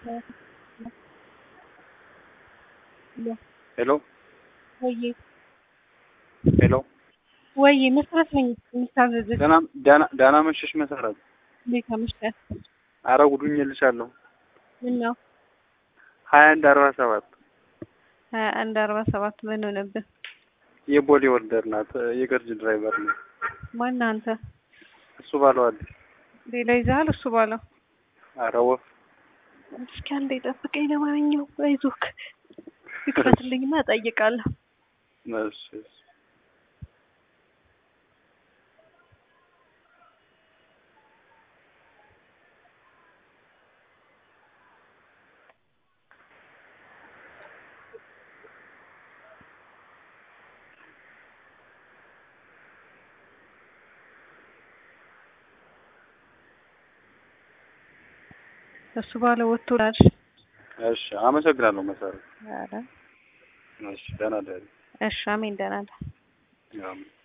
ሄሎ ወይ ሄሎ ወይ መሰረት ነኝ የሚታዘዝህ ደህና ደህና ደህና መሸሽ መሰረት። እንዴት አመሽተህ? አረ ጉዱኝልሻለሁ። ምን ነው ሀያ አንድ አርባ ሰባት ሀያ አንድ አርባ ሰባት ምን ሆነብህ? የቦሌ ወርደር ናት። የገርጅ ድራይቨር ነው ማነህ አንተ? እሱ ባለዋል። ሌላ ይዘሃል? እሱ ባለው አረ ወፍ እስኪ አንዴ ጠብቀኝ። ለማንኛውም አይዞህ ይክፈትልኝና እጠይቃለሁ። እሺ እሺ። እሱ ባለው ወጥቶላል። እሺ አመሰግናለሁ መሰረት። ኧረ እሺ ደህና ደህና እሺ አሜን ደህና ነህ? አሜን።